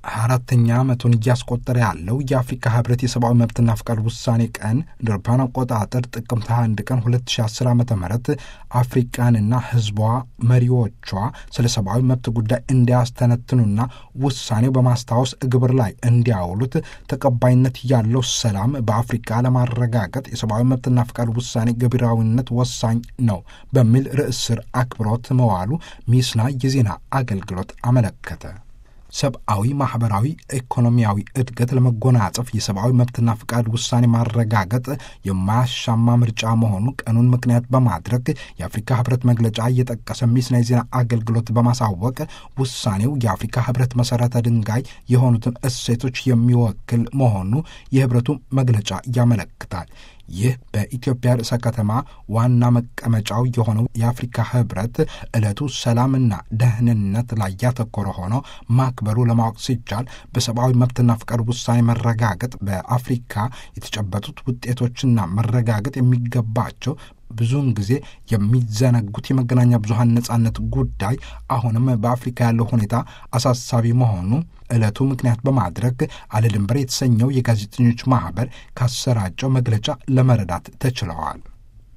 አራተኛ ዓመቱን እያስቆጠረ ያለው የአፍሪካ ህብረት የሰብአዊ መብትና ፍቃድ ውሳኔ ቀን እንደ አውሮፓውያን አቆጣጠር ጥቅምት 21 ቀን 2010 ዓ ም አፍሪቃንና ህዝቧ መሪዎቿ ስለ ሰብአዊ መብት ጉዳይ እንዲያስተነትኑና ውሳኔው በማስታወስ ግብር ላይ እንዲያውሉት ተቀባይነት ያለው ሰላም በአፍሪካ ለማረጋገጥ የሰብአዊ መብትና ፍቃድ ውሳኔ ገቢራዊነት ወሳኝ ነው በሚል ርዕስ ስር አክብሮት መዋሉ ሚስና የዜና አገልግሎት አመለከተ። ሰብአዊ፣ ማህበራዊ፣ ኢኮኖሚያዊ እድገት ለመጎናጸፍ የሰብአዊ መብትና ፍቃድ ውሳኔ ማረጋገጥ የማያሻማ ምርጫ መሆኑ ቀኑን ምክንያት በማድረግ የአፍሪካ ህብረት መግለጫ እየጠቀሰ ሚስና የዜና አገልግሎት በማሳወቅ ውሳኔው የአፍሪካ ህብረት መሰረተ ድንጋይ የሆኑትን እሴቶች የሚወክል መሆኑ የህብረቱ መግለጫ ያመለክታል። ይህ በኢትዮጵያ ርዕሰ ከተማ ዋና መቀመጫው የሆነው የአፍሪካ ህብረት ዕለቱ ሰላምና ደህንነት ላይ ያተኮረ ሆኖ ማክበሩ ለማወቅ ሲቻል በሰብአዊ መብትና ፍቃድ ውሳኔ መረጋገጥ በአፍሪካ የተጨበጡት ውጤቶችና መረጋገጥ የሚገባቸው ብዙውን ጊዜ የሚዘነጉት የመገናኛ ብዙኃን ነጻነት ጉዳይ አሁንም በአፍሪካ ያለው ሁኔታ አሳሳቢ መሆኑ ዕለቱ ምክንያት በማድረግ አለ ድንበር የተሰኘው የጋዜጠኞች ማኅበር ካሰራጨው መግለጫ ለመረዳት ተችለዋል።